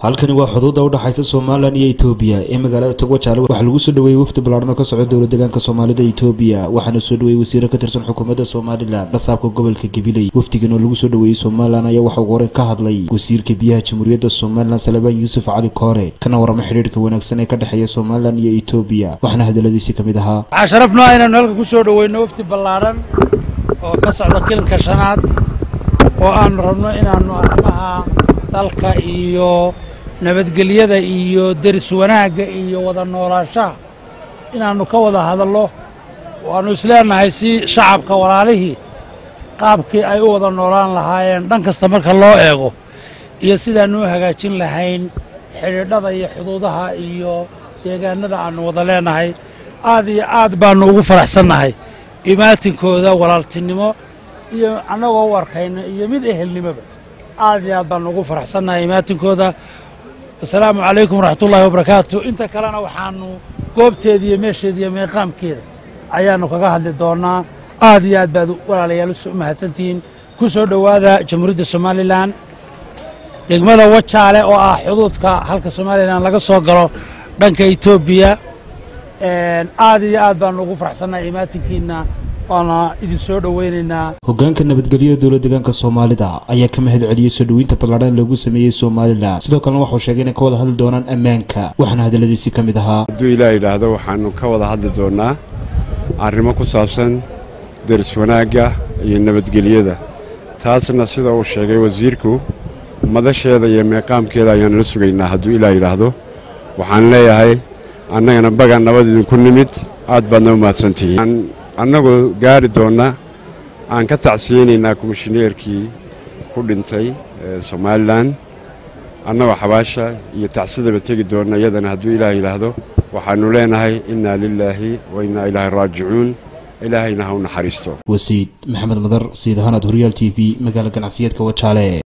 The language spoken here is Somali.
halkani waa xuduudda udhexaysa somalilan iyo etoobiya ee magaalada togwajaale waxaa lagu soo dhaweeyey wafdi ballaadhan oo ka socda dowla deegaanka soomaalida etoobiya waxaana soo dhaweeyey wasiiro ka tirsan xukuumadda somalilan dhasaabka gobolka gabiley wafdigan oo lagu soo dhaweeyey somalilan ayaa waxaa ugu horey ka hadlay wasiirka biyaha jamhuuriyadda somalilan salebaan yuusuf cali koore kana warama xidhiirka wanaagsan ee ka dhexeeya somalilan iyo etoobiya waxaana hadaladiisii ka mid ahaa waxaa sharafnoo inaanu halka ku soo dhoweyno wafdi ballaadhan oo ka socda kilanka shanaad oo aanu rabno inaannu arrimaha dalka iyo nabadgelyada iyo deris wanaagga iyo wada noolaanshaha inaannu ka wada hadallo waannu isleenahay si shacabka walaalihii qaabkii ay u wada noolaan lahaayeen dhan kasta marka loo eego iyo sidaannu u hagaajin lahayn xidhiidhada iyo xuduudaha iyo deegaanada aannu wada leenahay aad iyo aad baannu ugu faraxsannahay imaatinkooda walaaltinimo iyo annagoo u arkayna iyo mid ehelnimoba aad iyo aad baannu ugu faraxsannahay imaatinkooda asalaamu calaykum waraxmatullaahi wabarakaatu inta kalena waxaannu goobteeda iyo meesheeda iyo meeqaamkeeda ayaannu kaga hadli doonnaa aad iyo aad baad walaalayaal u mahadsantihiin ku soo dhowaada jamhuuriyadda somalilan degmada wajaale oo ah xuduudka halka somalilan laga soo galo dhanka etoobiya aad iyo aad baannu ugu faraxsannahay imaatinkiinna waana idin soo dhoweynaynaa hogaanka nabadgelyada dowla deegaanka soomaalida ayaa ka mahad celiyey soo dhoweynta ballaadhan lagu sameeyey somalilan sidoo kalena waxuu sheegay inay ka wada hadli doonaan ammaanka waxaana hadalladiisii ka mid ahaa hadduu ilaah yidhaahdo waxaannu ka wada hadli doonnaa arrimo ku saabsan deris wanaagga iyo nabadgelyada taasna sida uu sheegay wasiirku madasheeda iyo meeqaamkeeda ayaannu la sugaynaa hadduu ilaah yidhaahdo waxaan leeyahay annagana bagan nabad idinku nimid aad baadna u mahadsantihiin annagoo gaari doonna aan ka tacsiyeynaynaa komishineerkii ku dhintay somalilan annagoo xabaasha iyo tacsidaba tegi doonna iyadana hadduu ilaah yidhaahdo waxaannu leenahay innaa lilaahi wa innaa ilaahi raajicuun ilaahayna ha u naxariisto wasiid maxamed madar siid ahaanaad horyaal t v magaala ganacsiyeedka wajaale